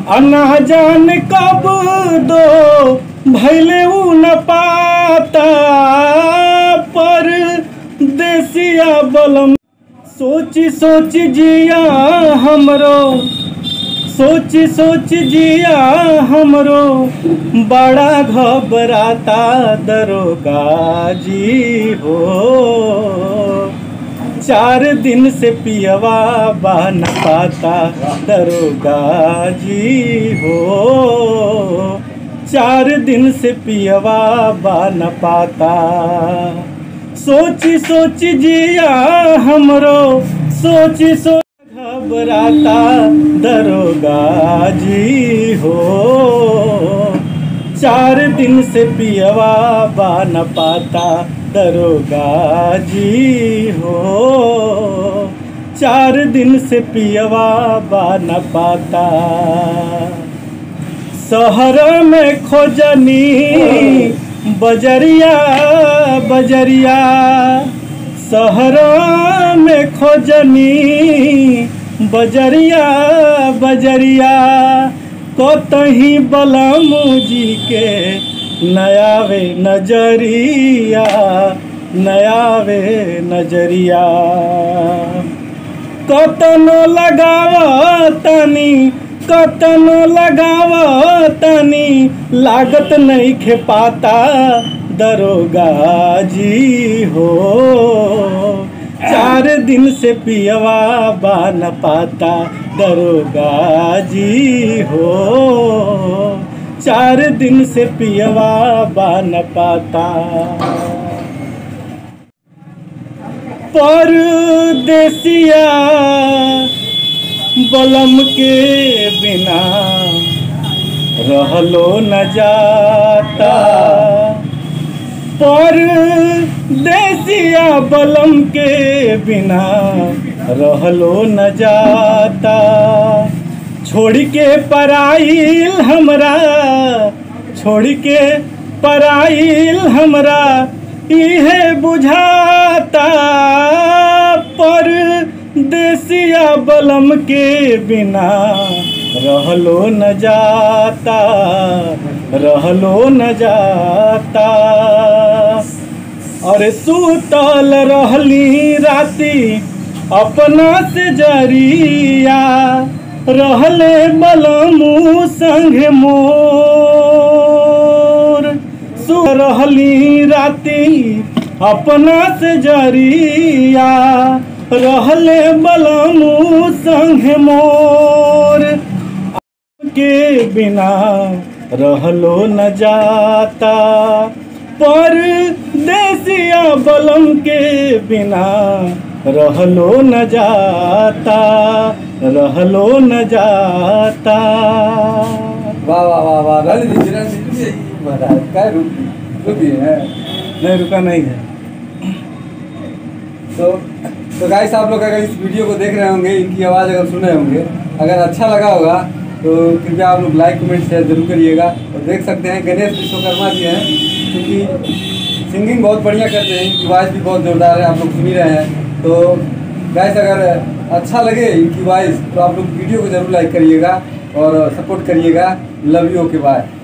अना जान कब दो भैले उ न पाता पर देसिया बलम सोची सोच जिया हमरो सोची सोच जिया हमरो बड़ा घबराता दरोगा जी हो चार दिन से पियवा बन पाता दरोगा जी हो चार दिन से पियवा बन पाता सोची सोची जिया हमरो सोची सोच घबराता दरोगा जी हो चार दिन से पियवा बन पाता दरोगा जी हो चार दिन से पियवा बन पाता शहर में खोजनी बजरिया बजरिया शहर में खोजनी बजरिया बजरिया कतही बलमू जी के नयावे नजरिया नयावे नजरिया कतनो लगाव तनी कतनो लगाव तनी लागत नहीं खे पाता दरोगा जी हो चार दिन से पियवा बान पाता दरोगा जी हो चार दिन से पियवा बान पाता परदेसिया बलम के बिना रहलो न जाता पर देसिया बलम के बिना रहलो न जाता छोड़ के पराइल हमरा छोड़ के पराइल हमरा इहे बुझाता पर देसिया बलम के बिना रहलो न जाता रहलो न जाता और सुतल रहली राती अपना से जरिया रहले बलमू संग मोर सु रहली राती अपना से जरिया रहले बलमू संग मोर के बिना रहलो न जाता पर देसिया बलम के बिना रहलो न जाता रहलो न जाता वाह वाह वाह वाह रहने दीजिए रहने दीजिए महाराज क्या रुकी रुकी है नहीं रुका नहीं है तो तो गाइस आप लोग अगर इस वीडियो को देख रहे होंगे इनकी आवाज़ अगर सुन रहे होंगे अगर अच्छा लगा होगा तो कृपया आप लोग लाइक कमेंट शेयर जरूर करिएगा और देख सकते हैं गणेश विश्वकर्मा जी हैं क्योंकि सिंगिंग बहुत बढ़िया करते हैं इनकी वॉइस भी बहुत जोरदार है आप लोग सुन ही रहे हैं तो गाइस अगर अच्छा लगे इनकी वॉइस तो आप लोग वीडियो को जरूर लाइक करिएगा और सपोर्ट करिएगा लव यू ओके बाय